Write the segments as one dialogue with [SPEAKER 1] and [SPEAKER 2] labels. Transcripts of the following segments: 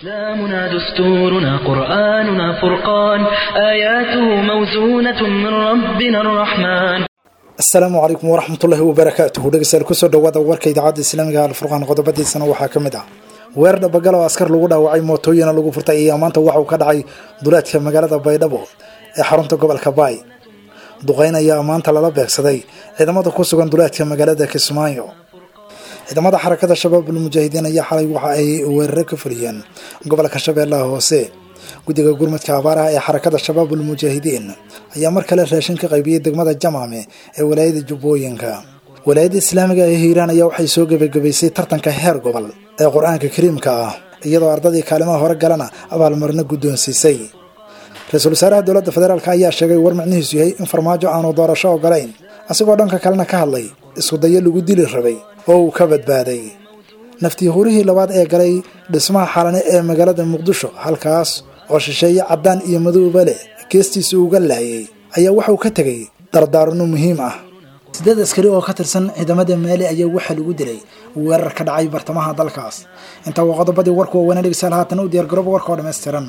[SPEAKER 1] إسلامنا دستورنا قرآننا فرقان آياته موزونة من ربنا الرحمن
[SPEAKER 2] asalaamu calaykum waraxmatullaahi wabarakaatuhu dhegeystayaal kusoo dhawaada warka idaacadda islaamiga alfurqaan qodobadiisana waxaa ka mid ah weerar dhabagal oo askar lagu dhaawacay mootooyina lagu furtay ayaa maanta waxa uu ka dhacay duleedka magaalada baydhabo ee xarunta gobolka baay duqeyn ayaa maanta lala beegsaday ciidamada ku sugan duleedka magaalada kismaayo ciidamada xarakada shabaabul mujaahidiin ayaa xalay waxa ay weeraro ka fuliyeen gobolka shabeellaha hoose guddiga gurmadka abaaraha ee xarakada shabaabul mujaahidiin ayaa mar kale raashin ka qaybiyey degmada jamaame ee walaayada jubbooyinka walaayadda islaamiga ee hiiraan ayaa waxay soo gebagabaysay tartanka heer gobol ee qur-aanka kariimka ah iyadoo ardadii kaalimaha hore galana abaalmarino guddoonsiisay ra-iisul wasaaraha dowladda federaalk ayaa sheegay war micnihiisu yahay in farmaajo aanu doorasho ogolayn asigoo dhanka kalena ka hadlay iskudayo lagu dili rabay oo uu ka badbaaday naftii hurihii labaad ee galay dhismaha xalane ee magaalada muqdisho halkaas oo shisheeye caddaan iyo madowba leh geestiisa uga laayay ayaa waxauu ka tegay dardaarano muhiim ah sideed askari oo ka tirsan ciidamada maali ayaa waxaa lagu dilay weerar ka dhacay bartamaha dalkaas intaa waa qodobadii warku waaweyna dhegeystayaal haatan u diyaargarooba warka oo dhammaystiran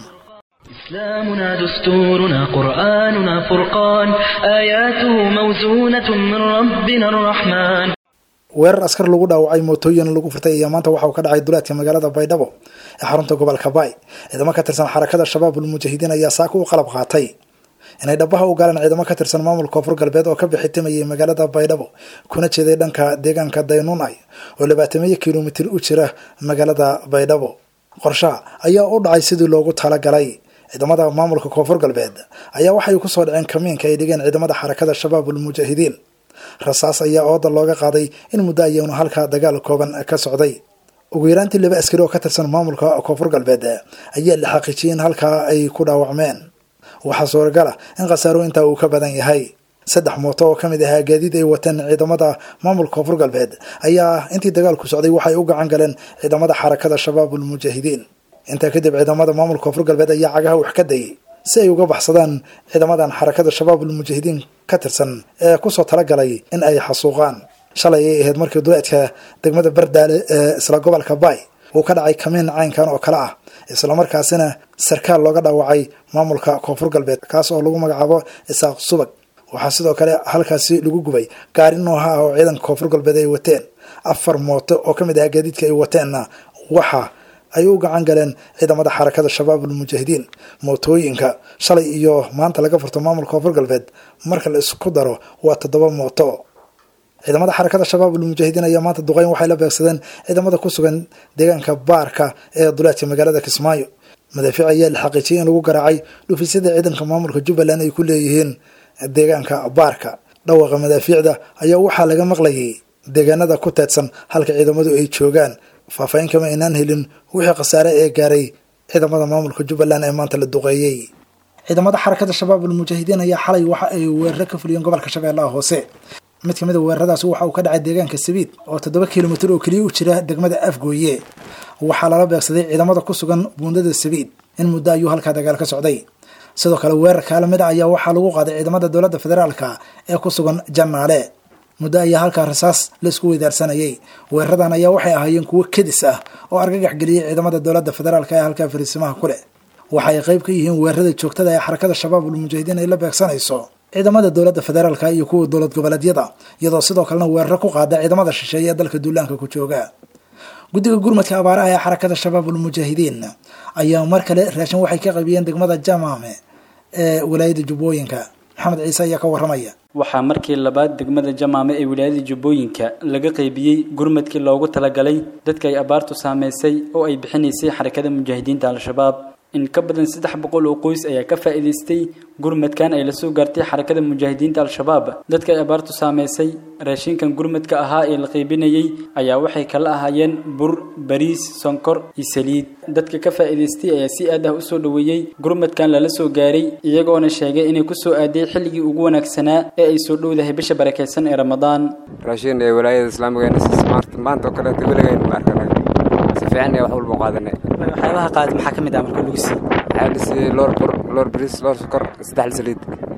[SPEAKER 1] إسلامنا دستورنا قرآننا فرقان آياته موزونة من ربنا الرحمن
[SPEAKER 2] weerar askar lagu dhaawacay mootooyin lagu furtay ayaa maanta waxa uu ka dhacay duleedka magaalada baydhabo ee xarunta gobolka baay ciidamo ka tirsan xarakada shabaabul mujaahidiin ayaa saaka u qalab qaatay inay dhabaha u galeen ciidamo ka tirsan maamulka koonfur galbeed oo ka bixitimayay magaalada baydhabo kuna jeeday dhanka deegaanka daynunay oo labaatamiyo kilomitir u jira magaalada baydhabo qorshaha ayaa u dhacay sidii loogu talagalay ciidamada maamulka koonfur galbeed ayaa waxay kusoo dhaceen kamiinka ay dhigeen ciidamada xarakada shabaabul mujaahidiin rasaas ayaa ooda looga qaaday in muddo ayaanu halkaa dagaal kooban ka socday ugu yaraantii laba askari oo ka tirsan maamulka koonfur galbeed ayaa la xaqiijiyay in halkaa ay ku dhaawacmeen waxaa suuragal ah in khasaaro intaa uu ka badan yahay saddex mooto oo ka mid ahaa gaadiid ay wateen ciidamada maamulka koonfur galbeed ayaa intii dagaalku socday waxay u gacan galeen ciidamada xarakada shabaabul mujaahidiin intaa kadib ciidamada maamulka koonfur galbeed ayaa cagaha wax ka dayay si ay uga baxsadaan ciidamadan xarakada shabaabul mujaahidiin ka tirsan ee kusoo talagalay in ay xasuuqaan shalay ay ahayd markii duleedka degmada bardaale ee isla gobolka baay uu ka dhacay kamiin caynkan oo kale ah islamarkaasina sarkaal looga dhaawacay maamulka koonfur galbeed kaas oo lagu magacaabo isaaq subag waxaa sidoo kale halkaasi lagu gubay gaari nooha ah oo ciidanka koonfur galbeed ay wateen afar mooto oo ka mid ah gaadiidka ay wateenna waxa ay u gacan galeen ciidamada xarakada shabaabul mujaahidiin mootooyinka shalay iyo maanta laga furto maamulka koonfur galbeed marka la isku daro waa toddoba mooto ciidamada xarakada shabaabul mujaahidiin ayaa maanta duqeyn waxay la beegsadeen ciidamada ku sugan deegaanka baarka ee duleedka magaalada kismaayo madaafiic ayaa la xaqiijiyay in lagu garaacay dhufisyada ciidanka maamulka jubbaland ay ku leeyihiin deegaanka baarka dhawaqa madaafiicda ayaa waxaa laga maqlayay deegaanada ku teedsan halka ciidamadu ay joogaan faahfaahin kama aynaan helin wixii khasaare ee gaaray ciidamada maamulka jubbaland ee maanta la duqeeyey ciidamada xarakada shabaabul mujaahidiin ayaa xalay waxa ay weeraro ka fuliyeen gobolka shabeellaha hoose mid kamid a weeraradaasi waxa uu ka dhacay deegaanka sabiid oo toddoba kilomitir oo keliya u jira degmada afgooye waxaa lala beegsaday ciidamada ku sugan buundada sabiid in muddo ayuu halkaa dagaal ka socday sidoo kale weerar kaala mid a ayaa waxaa lagu qaaday ciidamada dowladda federaalka ee ku sugan jannaale muddo ayaa halkaa rasaas laisku weydaarsanayay weeraradan ayaa waxay ahaayeen kuwo kedis ah oo argagax geliyey ciidamada dowladda federaalk ee halkaa fariisimaha ku leh waxa ay qayb ka yihiin weerarada joogtada ee xarakada shabaabul mujaahidiin ay la beegsanayso ciidamada dowladda federaalka iyo kuwa dowlad goboleedyada iyadoo sidoo kalena weeraro ku qaada ciidamada shisheeye ee dalka duulaanka ku jooga guddiga gurmadka abaaraha ee xarakada shabaabul mujaahidiin ayaa mar kale raashin waxay ka qaybiyeen degmada jamaame ee walaayada jubbooyinka maxamed ciise ayaa ka waramaya
[SPEAKER 3] waxaa markii labaad degmada jamaame ee wilaayada jubbooyinka laga qaybiyey gurmadkii loogu talagalay dadka ay abaartu saameysay oo ay bixinaysay xarakada mujaahidiinta al-shabaab in ka badan saddex boqol oo qoys ayaa ka faa'iidaystay gurmadkan ay la soo gaartay xarakada mujaahidiinta al-shabaab dadka ay abaartu saameysay raashinkan gurmadka ahaa ee la qaybinayay ayaa waxay kala ahaayeen bur bariis sonkor iyo saliid dadka ka faa'iidaystay ayaa si aad ah usoo dhoweeyey gurmadkan lala soo gaaray iyagoona sheegay inay kusoo aaday xilligii ugu wanaagsanaa ee ay soo dhowdahay bisha barakeysan ee ramadaan
[SPEAKER 4] raashin ee walaayada islaamigeena maanta oo kaleeto weligaynu ma arkanay si fiican ee wax walba qaadanay
[SPEAKER 3] waxyaabaha qaadi maxaa ka mid ah marka lagu sii
[SPEAKER 4] waxaa la siiyey loor bur loor bariis loor sokor saddex saliid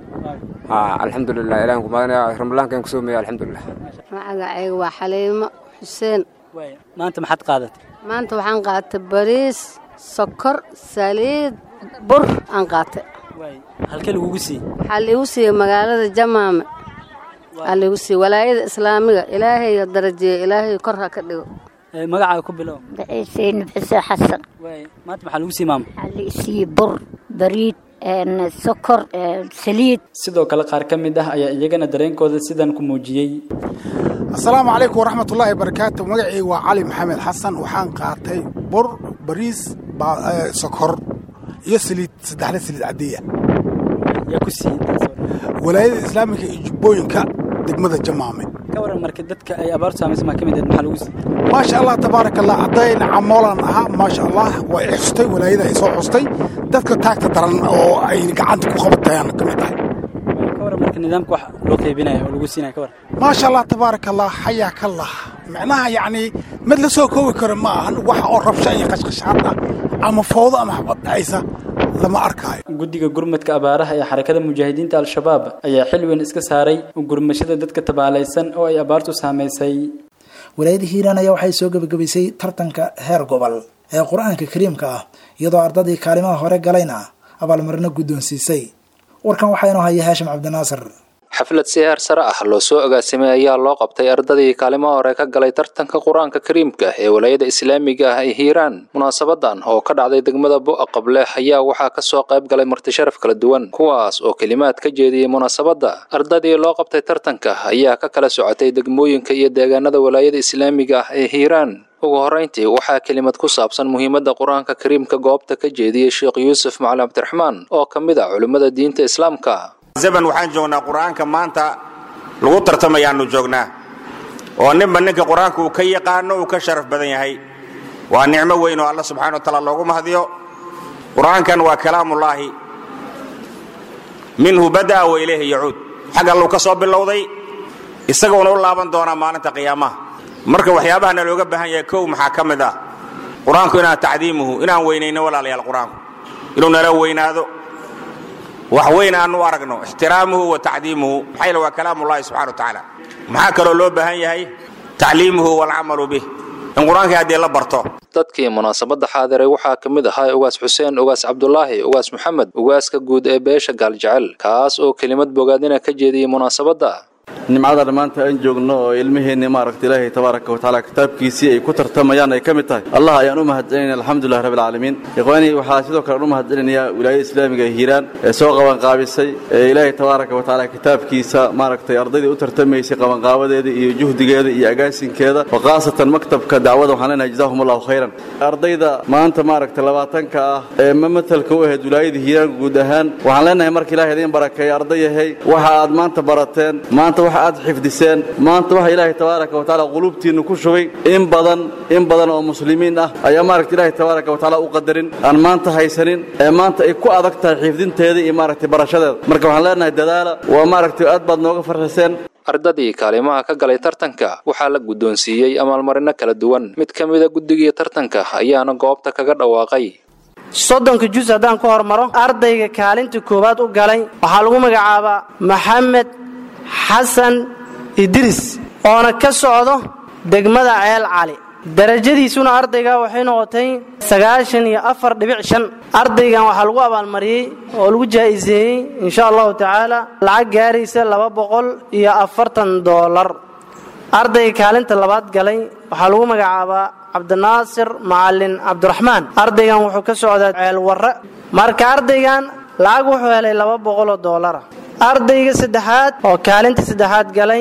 [SPEAKER 4] ha alxamdulilah ilahan ku maadanaya ramadaankan ku soomaya alxamdulilah
[SPEAKER 5] magacayga waa xaliimo xuseen
[SPEAKER 3] maanta maxaad qaadatay
[SPEAKER 5] maanta waxaan qaatay bariis sokor saliid bur aan qaatay
[SPEAKER 3] halkee lagugu siiyey
[SPEAKER 5] waxaa liigu siiyey magaalada jamaame waxaa liigu siiyey walaayada islaamiga ilaahay darajeeye ilaahay kor ha ka dhigo
[SPEAKER 3] magacaaga ku bilow
[SPEAKER 6] saynab xuseen xasan
[SPEAKER 3] maanta maxaa lagu siiyey maama
[SPEAKER 6] waxaa la siiyey bur bariid sokor saliid
[SPEAKER 3] sidoo kale qaar ka mid ah ayaa iyagana dareenkooda sidan ku muujiyey
[SPEAKER 7] asalaamu calaykum waraxmatullaahi barakaatu magacayga waa cali maxamed xasan waxaan qaatay bur bariis sokor iyo saliid saddexda saliid caddeeya
[SPEAKER 3] yaa ku siiyey
[SPEAKER 7] walaayada islaamika iyo jubbooyinka degmada jamaame
[SPEAKER 3] ka waran marka dadka ay abaartu saamaysa maa ka mid ahed maxaa lagu siiyey
[SPEAKER 7] maasha allah tabaaraka allah haddayna camoolan ahaa maasha allah way xustay walaayada ay soo xustay dadka taagta daran oo ay gacanta ku qabatayaan ka mid tahay
[SPEAKER 3] ka waran marka nidaamka wax loo qaybinaya oo lagu siinaya ka waran
[SPEAKER 7] maasha allah tabaaraka allah xayaa kallah micnaha yacni mid la soo koobi karo ma ahan waxa oo rabsha iyo qashqashaad ah ama fowdo ama xabad dhacaysa lama arkaayo
[SPEAKER 3] guddiga gurmadka abaaraha ee xarakada mujaahidiinta al-shabaab ayaa xil weyn iska saaray gurmashada dadka tabaalaysan oo ay abaartu saamaysay
[SPEAKER 2] walaayada hiiraan ayaa waxay soo gebagabaysay tartanka heer gobol ee qur-aanka kariimka ah iyadoo ardadii kaalimaha hore galayna abaalmarino guddoonsiisay warkan waxaa inoo haya haashim cabdinaasir
[SPEAKER 8] xaflad si heer sare ah loo soo agaasimay ayaa loo qabtay ardadii kaalimaha hore ka galay tartanka qur-aanka kariimka ee walaayada islaamiga ah ee hiiraan munaasabadan oo ka dhacday degmada bu'a qable ayaa waxaa kasoo qayb galay martisharaf kala duwan kuwaas oo kelimaad ka jeediyey munaasabadda ardadii loo qabtay tartanka ayaa ka kala socotay degmooyinka iyo deegaanada walaayada islaamiga ah ee hiiraan ugu horrayntii waxaa kelimad ku saabsan muhiimadda qur-aanka kariimka goobta ka jeediyey sheekh yuusuf macalin cabdiraxmaan oo ka mid ah culimmada diinta islaamka
[SPEAKER 9] zaman waxaan joognaa qur-aanka maanta lagu tartamayaannu joognaa oo ninba ninka qur-aanka uu ka yaqaano uu ka sharaf badan yahay waa nicmo weyn oo alla subxana wa taala loogu mahadiyo qur-aankan waa kalaamullaahi minhu bada'a wa ilayhi yacuud xag alluu ka soo bilowday isaguuna u laaban doonaa maalinta qiyaamaha marka waxyaabahana looga baahan yahay kow maxaa ka mid ah qur-aanku inaan tacdiimuhu inaan weynayno walaalayaal qur-aanku inuu nala weynaado wax weyn aanu aragno ixtiraamuhu wa tacdiimuhu maxaa yeel waa kalaamullahi subxana wa tacaala maxaa kaloo loo baahan yahay tacliimuhu waalcamalu bih in qur-aankii haddii la barto
[SPEAKER 8] dadkii munaasabadda xaadiray waxaa ka mid ahaa ugaas xuseen ugaas cabdulaahi ugaas maxamed ugaaska guud ee beesha gaaljecel kaas oo kelimad bogaadina ka jeediyey munaasabadda
[SPEAKER 10] nimcada maanta aan joogno oo ilmaheenni maaragta ilaahay tabaaraka wa tacaala kitaabkiisii ay ku tartamayaan ay ka mid tahay allah ayaan u mahadcelinaya alxamdulilah rabbi alcaalamiin ikhwaanii waxaa sidoo kale aan u mahadcelinayaa wilaayada islaamiga ee hiiraan ee soo qabanqaabisay ee ilaahay tabaaraka wa tacaala kitaabkiisa maaragtay ardaydii u tartamaysay qabanqaabadeeda iyo juhdigeeda iyo agaasinkeeda wa khaasatan maktabka dacwada waxaan leenahay jazaahum allahu khayran ardayda maanta maaragtay labaatanka ah ee mamatalka u ahayd wilaayada hiiraan guud ahaan waxaan leenahay marka ilahay idiin barakeeya ardayahay waxa aad maanta barateen maanta waxa aad xifdiseen maanta waxa ilaahay tabaaraka wa tacaala quluubtiinnu ku shubay in badan in badan oo muslimiin ah ayaa maaragta ilaahay tabaaraka wa tacaala u qadarin aan maanta haysanin ee maanta ay ku adag tahay xifdinteeda iyo maaragtay barashadeeda marka waxaan leenahay dadaala waa maaragtay aad baad nooga farxiseen
[SPEAKER 8] ardadii kaalimaha ka galay tartanka waxaa la guddoonsiiyey amaalmarino kala duwan mid ka mida guddigii tartanka ayaana goobta kaga dhawaaqay
[SPEAKER 11] soddonka jus haddaan ku hormaro ardayga kaalinta koowaad u galay waxaa lagu magacaabaa maxamed xasan idris oona ka socdo degmada ceel cali darajadiisuna ardayga waxay noqotay sagaashan iyo afar dhibic shan ardaygan waxaa lagu abaalmariyey oo lagu jaa'iseeyey insha allahu tacaala lacag gaaraysa laba boqol iyo afartan doolar ardayga kaalinta labaad galay waxaa lagu magacaabaa cabdinaasir macalin cabdiraxmaan ardaygan wuxuu ka socdaa ceel warre marka ardaygan lacag wuxuu helay laba boqoloo doolara ardayga saddexaad oo kaalinta saddexaad galay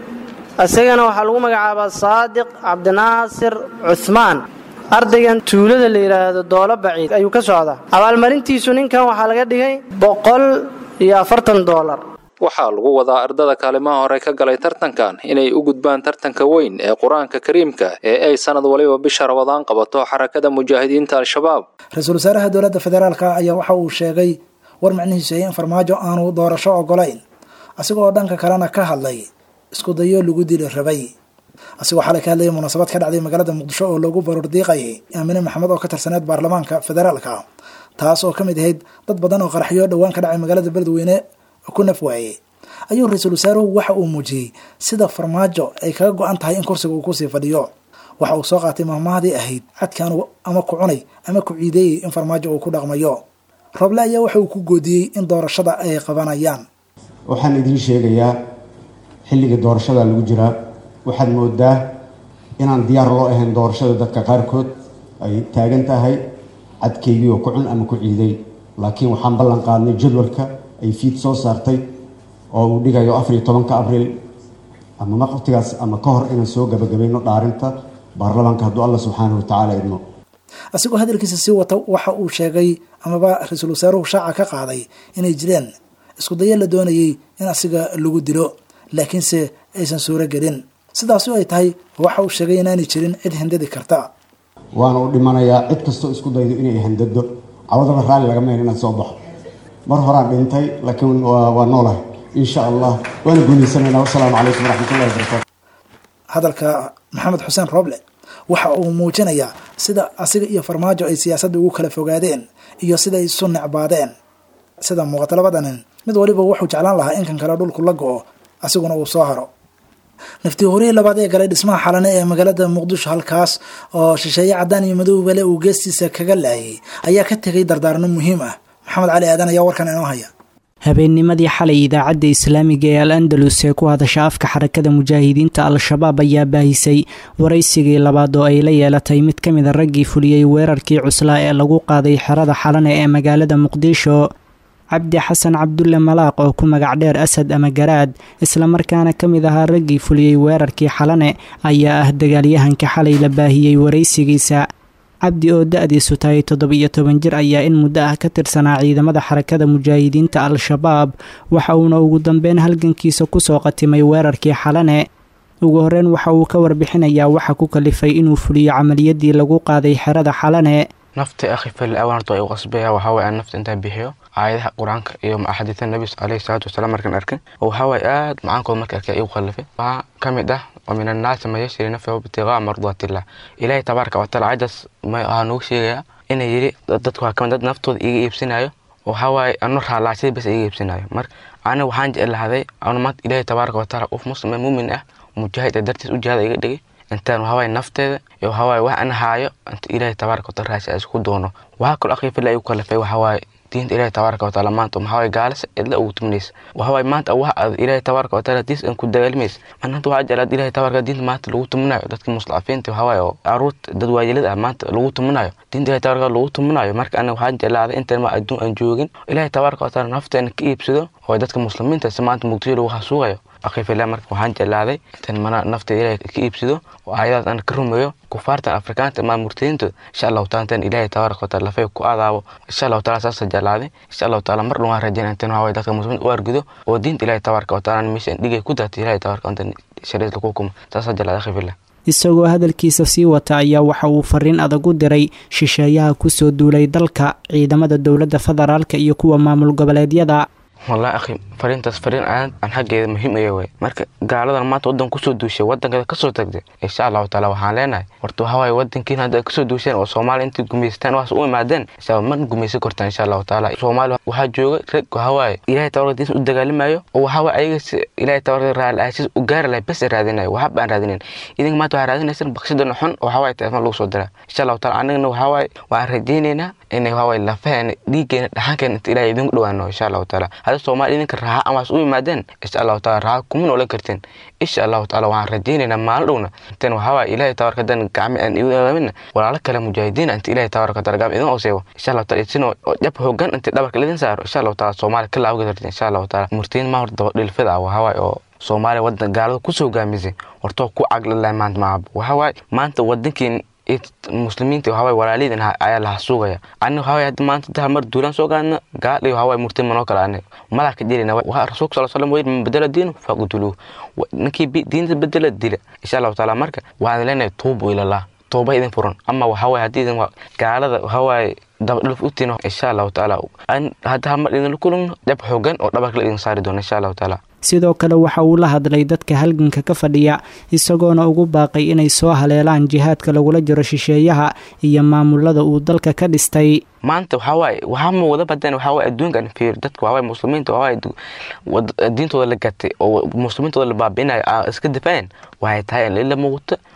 [SPEAKER 11] isagana waxaa lagu magacaabaa saadiq cabdinaasir cuhmaan ardaygan tuulada la yidhaahdo doolo baciid ayuu ka socdaa abaalmarintiisu ninkan waxaa laga dhigay boqol iyo afartan doolar
[SPEAKER 8] waxaa lagu wadaa ardada kaalimaha hore ka galay tartankan inay u gudbaan tartanka weyn ee qur-aanka kariimka ee ay sanad waliba bisha rabadaan qabato xarakada mujaahidiinta al-shabaab
[SPEAKER 2] ra-iisul wasaaraha dowladda federaalka ayaa waxa uu sheegay war micnihiisu ay in farmaajo aanu doorasho ogolayn asigoo dhanka kalena ka hadlay isku dayo lagu dili rabay asigoo xalay ka hadlayay munaasabad ka dhacday magaalada muqdisho oo loogu baroor diiqayay aamine maxamed oo ka tirsaneed baarlamaanka federaalka taas oo ka mid ahayd dad badan oo qaraxyo dhowaan ka dhacay magaalada beledweyne ku naf waayey ayuu ra-iisul wasaaruhu waxa uu muujiyey sida farmaajo ay kaga go-an tahay in kursiga uu kusii fadhiyo waxa uu soo qaatay mahmahdii ahayd cadkaan ama ku cunay ama ku ciideeyey in farmaajo uu ku dhaqmayo roble ayaa waxa uu ku goodiyey in doorashada ay qabanayaan
[SPEAKER 12] waxaan idiin sheegayaa xilligii doorashada lagu jiraa waxaad moodaa inaan diyaar loo ahayn doorashada dadka qaarkood ay taagan tahay cadkeygii oo ku cun ama ku ciiday laakiin waxaan ballan qaadnay jadwalka ay fiid soo saartay oo uu dhigayo afariyo tobanka abriil ama waqtigaas ama ka hor inaan soo gabagabayno dhaarinta baarlamaanka hadduu alla subxaanahu watacaala idmo
[SPEAKER 2] asigoo hadalkiisa sii wata waxa uu sheegay amaba ra-iisul wasaaruhu shaaca ka qaaday inay jireen isku dayo la doonayay in asiga lagu dilo laakiinse aysan suuro gelin sidaasi ay tahay waxa uu sheegay inaanay jirin cid hindadi karta
[SPEAKER 12] waana u dhimanayaa cid kastoo isku daydo inay handado cawadaba raalli laga meen inaad soo baxo mar horaan dhintay laakiin waa noolahay insha allah waana guulaysanayna wasalaamu calaykum waraxmatullahi wabarakatu
[SPEAKER 2] hadalka maxamed xuseen roble waxa uu muujinayaa sida asiga iyo farmaajo ay siyaasadda ugu kala fogaadeen iyo sida ay isu necbaadeen sida muuqata labada nin mid waliba wuxuu jeclaan lahaa in kan kale dhulku la go-o asiguna uu soo haro naftii horihii labaad ee galay dhismaha xalane ee magaalada muqdisho halkaas oo shisheeye caddaan iyo madoobale uu geestiisa kaga laayay ayaa ka tegay dardaarno muhiim ah maxamed cali aadan ayaa warkan inoo haya
[SPEAKER 13] habeennimadii xalay idaacadda islaamiga ee al andalus ee ku hadasha afka xarakada mujaahidiinta al-shabaab ayaa baahisay waraysigii labaad oo ay la yeelatay mid ka mid a raggii fuliyey weerarkii cuslaa ee lagu qaaday xerada xalane ee magaalada muqdisho cabdi xasan cabdulle malaaq oo ku magac dheer asad ama garaad islamarkaana ka mid ahaa raggii fuliyey weerarkii xalane ayaa ah dagaalyahanka xalay la baahiyey waraysigiisa cabdi oo da-diisu tahay toddoba-iyo toban jir ayaa in muddo ah ka tirsanaa ciidamada xarakada mujaahidiinta al-shabaab waxa uuna ugu dambeyn halgankiisa kusoo qatimay weerarkii xalane ugu horeyn waxa uu ka warbixinayaa waxa ku kalifay inuu fuliyo camaliyadii lagu qaaday xerada xalane
[SPEAKER 14] nafta akhi fal awaan horta u qasbaya waxaa waye aan nafta intaan bixiyo aayadaha qur-aanka iyo axaadiista nabi caleyhi salaatu wasalaam markaan arkin oo waxaa waye aad macaankooda marka arkay igu khallifay waxaa ka mid ah wa min annaasi man yashri nafsahu ibtigaa mardaatillah ilaahay tabaaraka wataala cajaas waxaa noogu sheegayaa inay yidhi dadku waa kamid dad naftooda iga iibsinayo waxaa waaye anu raalaashada bas iga iibsinayo marka aniga waxaan jeclahaday anu maanta ilaahay tabaaraka wataala qof muslim ee muumin ah mujaahid ee dartiis u jihada iga dhigay intaan waxawaaye nafteeda iyo waxawaaye wax an haayo inta ilaahay tabaaraka wataala raasi aan isku doono waxaa kaloo akhi fillah igu kalifay waxawaaye diinta ilaahay tabaaraka wataala maanta maxawaaye gaalisa cidla ugu tuminaysa waxawaaye maanta wax aad ilaahay tabaaraka wataala diis aan ku dagaalmaysa maanta waxaa jeclaad ilaahay tabaaraka diinta maanta lagu tuminayo dadka muslaafiinta waxawaaye oo caruurta dad waayelada ah maanta lagu tuminayo diinta ilaahay tabaaraka lagu tuminayo marka aniga waxaan jeclaaday intaan ma adduun aan joogin ilaahay tabaaraka wataala nafteena ka iibsado oo dadka muslimiinta si maanta muqdisho lagu hasuugayo akhi fillah marka waxaan jeclaaday intaan mana nafta ilaahay ka iibsado oo aayadaas aan ka rumeeyo kufaartan afrikaanta maa murtadiintood insha allahu taala intaan ilaahay tabaaraka wataala lafay ku aadaabo insha allahu taala saasa jeclaaday insha allahu taala mar dhan waan rajayna intaan waxaway dadka muslimiinta u argido oo diinta ilaahay tabaaraka wataala meesha dhigay ku daatay ilaahay tabaaraka wataala shariis lagu hukumo saasa jeclaaday akhi fillah
[SPEAKER 13] isagoo hadalkiisa sii wata ayaa waxa uu fariin adag u diray shisheeyaha kusoo duulay dalka ciidamada dowladda federaalka iyo kuwa maamul goboleedyada
[SPEAKER 14] wallahi akhi fariintaas fariin aad aan xaggeeda muhiim aya way marka gaaladan maanta waddan kusoo duushay waddankeeda kasoo tagtay insha allahu taala waxaan leenahay horta waxaa waaye waddankiina hadda kasoo duusheen oo soomaaliya intay gumaystaan waxaas u imaadeen insha man gumaysan kortaan insha allahu taala soomaaliya waxaa jooga rag waxaa waaye ilaahay tabarka diinsa u dagaalimayo oo waxaa waaye ayaga ilaahay tabarka raali aashiis u gaari lahay bes raadinayo waxba aan raadinayn idinka maanta waxaa raadinaysaan bakshidana xun oo waxaa waaye telefoon lagu soo diraa insha allahu taala anagana waxaa waaye waxaan rajaynaynaa inay waxaa waaye lafaheena dhiiggeena dhaxankeena inta ilaahay idinku dhawaano insha allahu taala hadda soomaaliya idinka raaxa amaas u yimaadeen insha allahu taala raaxa kuma noolan karteen insha allahu taala waxaan rajaynaynaa maalin dhowna intaan waxaa waaye ilaahay tabarka dan gacmi aan igu aamina walaalo kale mujaahidiin inta ilaahay tabarka taala gacmi idin ooseeyo insha allahu taala isinoo jab hoogan inta dhabarka lidin saaro insha allahu taala soomaaliya ka laawga karteen insha allahu taala murtiin ma horta dhilfida ah waxaa waaye oo soomaaliya wadan gaalada kusoo gaamisay hortoo ku caglalay maanta maab waxaa waaye maanta wadankiin muslimiinta waxaa waaye walaalihiin ayaa la hasuugaya aniga waxaa waaye hadda maanta daha mar duulaan soo gaadna gaal iyo waxaa waaye murtiin manoo kale aniga madaa ka jirina waxaa rasuulka sal slam wayir man bedela diinu faqtuluuh ninkii diinta bedela dila insha allahu taala marka waxaan leenahay tuubu ilallah tooba idin furan ama waxaa waaye haddii idin gaalada waxaa waaye dabadhulf u tiino insha allahu taala hadda hamar idinla kulmno dhab xoogan oo dhabarka la idin saari doono insha allahu taala
[SPEAKER 13] sidoo kale waxa uu la hadlay dadka halganka ka fadhiya isagoona ugu baaqay inay soo haleelaan jihaadka lagula jiro shisheeyaha iyo maamulada uu dalka ka dhistay
[SPEAKER 14] maanta waxaa waaye waxaa ma wada badan waxaa waaye adduunkan fiir dadka waxaa waaye muslimiinta waxaa waaye diintooda la gatay oo muslimiintooda la baabi'inayo iska difaaceen waxay tahay in ila muuqato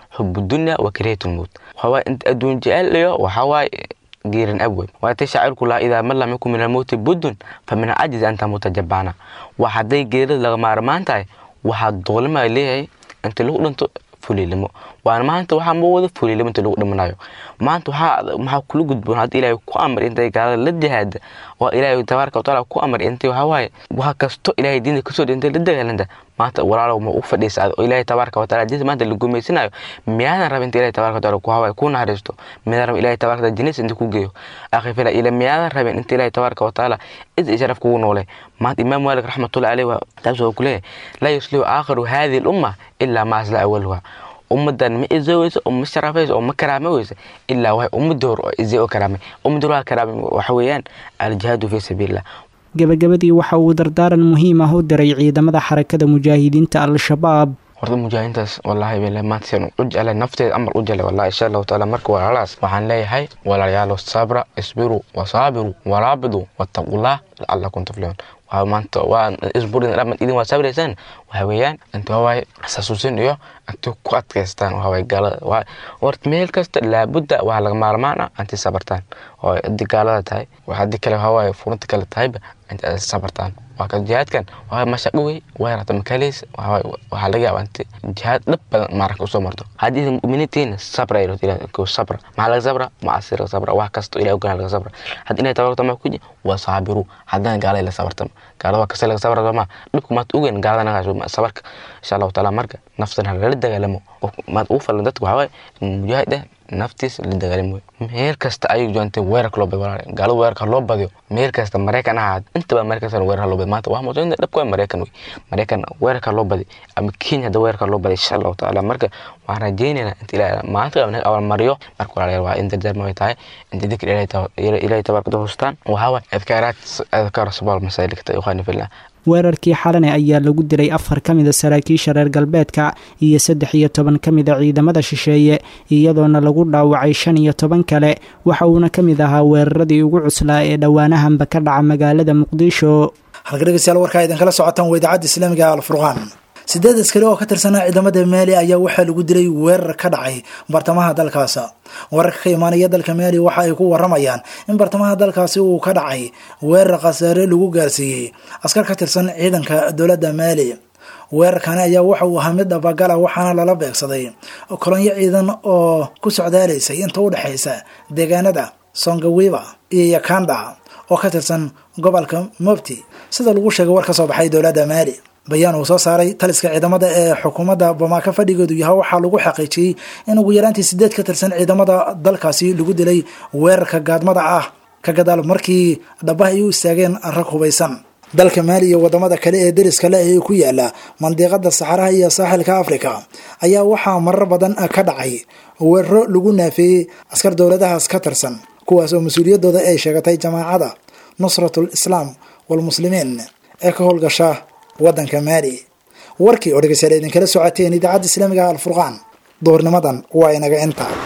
[SPEAKER 14] xubu dunya wa karihiyatulmowt waxawaaye inta adduun jecel iyo waxawaaye geerin abwey waatay shaacirku lahaa idaa man lam yakun min almowti buddun fa min alcajizi anta mutajabbaana waa hadday geerida laga maarmaan tahay waxaa doolima leeyahay inta lagu dhinto fuliilimo waana maanta waxaa ma wada fuliilimo inta lagu dhimanayo maanta waxaa maxaa kula gudboon hadda ilaahay ku amar intay gaalada la jihaada waa ilaahay tabaaraka watacaala ku amar intay waxaa waaye wax kasto ilaahay diinta kasoo dhintay la dagaalanta maanta walaalow ma u fadhiisa oo ilaahay tabaaraka watacaala diinta maanta la gumaysanayo miyaadan raba inta ilaahay tabaaraka watacaala ku hawaaye ku naxariisto miyaadan raba ilaahay tabaaraka watacaala jannadiisa inta ku geeyo akhi fila ila miyaadan rabin inta ilaahay tabaaraka watacaala cid sharaf kugu noole maanta imaam maalik raxmatullahi caleyh waa taas oo ku leeyahay laa yuslihu aakhiru hadihi lumma ilaa ma asla awaluha ummadan ma izoweyso oo ma sharafayso oo ma karaamoweyso ilaa waxay ummadii hore oo izay oo karaamay ummadii hore karaamay waxa weeyaan aljihaadu fii sabiilillah
[SPEAKER 13] gebagabadii waxa uu dardaaran muhiim ah u diray ciidamada xarakada mujaahidiinta al-shabaab
[SPEAKER 14] horta mujaahidiintaas wallaahi bale maanta sian u jeclay nafteeda amal u jeclay wallahi insha allahu tacaala marka walaalahaas waxaan leeyahay walaalayaalo sabra isbiru wasaabiru waraabidu wattaqullah lacalakum tuflixuun waa maanta waa isburin dhamad idin waa sabraysaan waxa weeyaan inta waawaay xasuusin iyo inta ku adkaystaan waxa waay gaalada waa horta meel kasta laabudda waxaa laga maarmaan ah inta sabartaan oo haddii gaalada tahay haddii kale waxa waaye furunta kale tahayba inta sabartaan waa ka jihaadkan waa mashaqo wey waa yarata makaleys waxaa laga yaabaa inta jihaad dhab badan maaranka usoo marto haddii idin mu'miniintiina sabra ilo ko sabra maxaa laga sabra macasi laga sabra wax kasto ilahi ogaan laga sabra haddii ilahi tabaraka ma kuji waa saabiru haddana gaalada la sabartama gaalada waa kasta laga sabra sooma dhibku maad ogeyn gaalada nagaa sabarka insha allahu taala marka naftan halala dagaalamo maad ugu falan dadka waxaa waaye mujaahid ah naftiisa la dagaalamo meel kasta ayuu joogtay weerarka loo badiyo walaal gaalada weerarka loo badiyo meel kasta maraykan ahaad intaba meel kasta weerarka loo badiyo maanta waa muujinta dhabka waa maraykan wey maraykan weerarka loo badiyo ama kenya hadda weerarka loo badiyo insha allahu tacaala marka waxaan rajaynaynaa inta ilaahay maanta naga abaalmariyo marka walaalayaal waa in dardaarma way tahay inta dikr ilaahay tabaarkada hustaan waxaa waay adkaaraad adkaar sabaal masaalikta ikhwaani fillah
[SPEAKER 13] weerarkii xalane ayaa lagu dilay afar ka mida saraakiisha reer galbeedka iyo saddex iyo toban ka mida ciidamada shisheeye iyadoona lagu dhaawacay shan iyo toban kale waxa uuna ka mid ahaa weeraradii ugu cuslaa ee dhowaanahanba ka dhaca magaalada muqdisho
[SPEAKER 2] halka dhegeystayaal warkaa idinkala socotaan waa idaacadda islaamiga alfurqaan sideed askari oo ka tirsanaa ciidamada maali ayaa waxaa lagu dilay weerar ka dhacay bartamaha dalkaas wararka ka imaanaya dalka maali waxa ay ku waramayaan in bartamaha dalkaasi uu ka dhacay weerar khasaare lagu gaarsiiyey askar ka tirsan ciidanka dowladda maali weerarkani ayaa waxa uu ahaa mid dhabagala waxaana lala beegsaday kolonyo ciidan oo ku socdaalaysay inta u dhexaysa deegaanada songawiba iyo yakanda oo ka tirsan gobolka mobti sida lagu sheegay war ka soo baxay dowladda maali bayaan uu soo saaray taliska ciidamada ee xukuumadda bamaaka fadhigeedu yahay waxaa lagu xaqiijiyey in ugu yaraantii sideed ka tirsan ciidamada dalkaasi lagu dilay weerarka gaadmada ah ka gadaal markii dhabaha ay u istaageen rag hubaysan dalka maali iyo wadamada kale ee deriska leh ee ku yaala mandiiqada saxaraha iyo saaxilka africa ayaa waxaa marar badan ka dhacay weeraro lagu naafeeyey askar dowladahaas ka tirsan kuwaas oo mas-uuliyaddooda ay sheegatay jamaacada nusratul islaam walmuslimiin ee ka howlgasha waddanka maali warkii oo dhegeystayaal idinkala socoteen idaacadda islaamiga alfurqaan duhurnimadan waa inaga inta